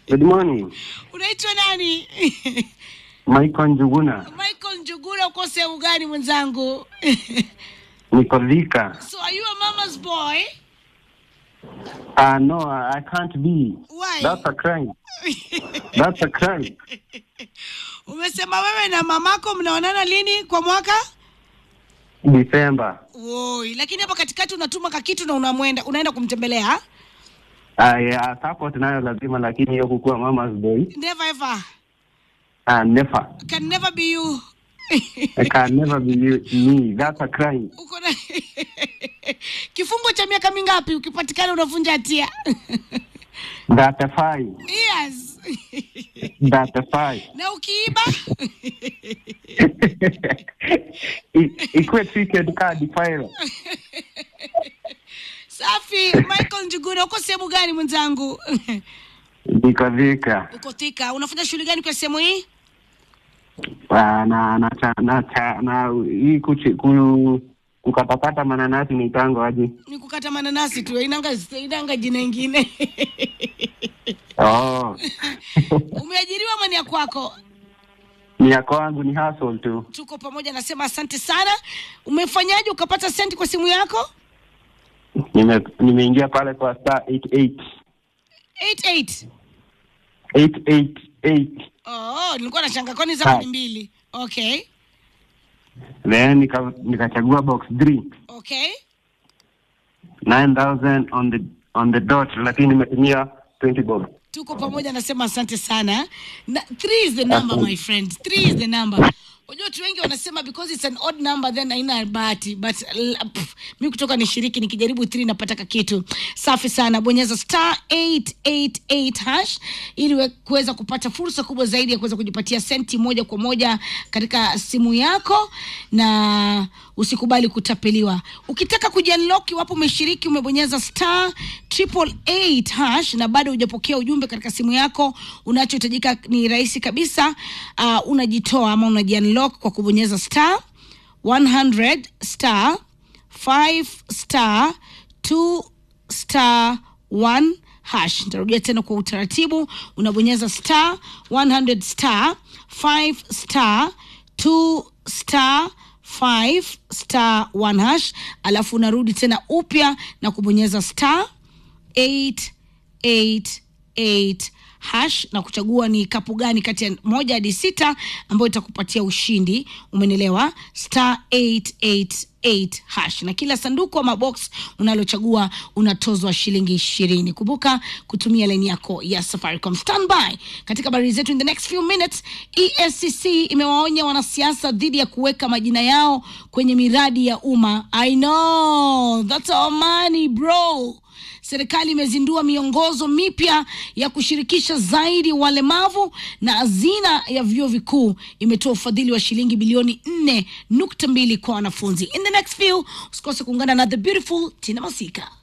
Good morning. Unaitwa nani? Michael Njuguna. Michael Njuguna, uko sehemu gani mwenzangu? Niko Thika. so are you a mama's boy? Uh, no, I can't be. Why? That's a crime. That's a crime. Umesema wewe na mamako mnaonana lini kwa mwaka? December. Woi, lakini hapa katikati unatuma kakitu na unamwenda unaenda kumtembelea? Uh, yeah, support nayo lazima lakini hiyo kukuwa mama's boy. Never ever. Uh, never. Can never be you. I can never be you, me. That's a crime. Uko na kifungo cha miaka mingapi ukipatikana unavunja hatia? That's a fine. yes. That's a fine. na ukiiba I- Ikuwe treated card file. safi. Michael Njuguna, uko sehemu gani mwenzangu? Niko Thika. uko Thika. Unafanya shughuli gani kwa sehemu hii? Uh, na na cha- na cha- na hii kuchi, ku, kukatakata mananasi ni tango aje. Ni kukata mananasi tu, inanga inanga jina ingine. Oh. Umeajiriwa ama ni ya kwako? ni ya kwangu ni hustle tu. Tuko pamoja, nasema asante sana. Umefanyaje ukapata senti kwa simu yako? Nime nimeingia pale kwa star 88 88. 888 Oh, nilikuwa nashanga kwani zako Hi. ni mbili. Okay. then nika nikachagua box 3 Okay. 9000 on the on the dot, lakini nimetumia 20 bob. tuko pamoja nasema asante sana na, three is the number my friend three is the number unajua watu wengi wanasema because it's an odd number then haina bahati but l- pff, mi kutoka nishiriki nikijaribu 3 napata kitu safi sana bonyeza star 888 hash ili we- kuweza kupata fursa kubwa zaidi ya kuweza kujipatia senti moja kwa moja katika simu yako na usikubali kutapeliwa ukitaka kujiunlock iwapo umeshiriki umebonyeza star triple eight hash na bado hujapokea ujumbe katika simu yako unachohitajika ni rahisi kabisa uh, unajitoa ama unajiunlock kwa kubonyeza star 100 star 5 star 2 star 1 hash nitarudia tena kwa utaratibu unabonyeza star 100 star 5 star 2 star 5 star 1 hash alafu unarudi tena upya na kubonyeza star 888 hash na kuchagua ni kapu gani kati ya moja hadi sita ambayo itakupatia ushindi umenelewa star 888 hash na kila sanduku ama box unalochagua unatozwa shilingi ishirini kumbuka kutumia laini yako ya safaricom standby katika habari zetu in the next few minutes escc imewaonya wanasiasa dhidi ya kuweka majina yao kwenye miradi ya umma i know that's our money bro serikali imezindua miongozo mipya ya kushirikisha zaidi walemavu na hazina ya vyuo vikuu imetoa ufadhili wa shilingi bilioni nne nukta mbili kwa wanafunzi in the next few usikose kuungana na the beautiful tina masika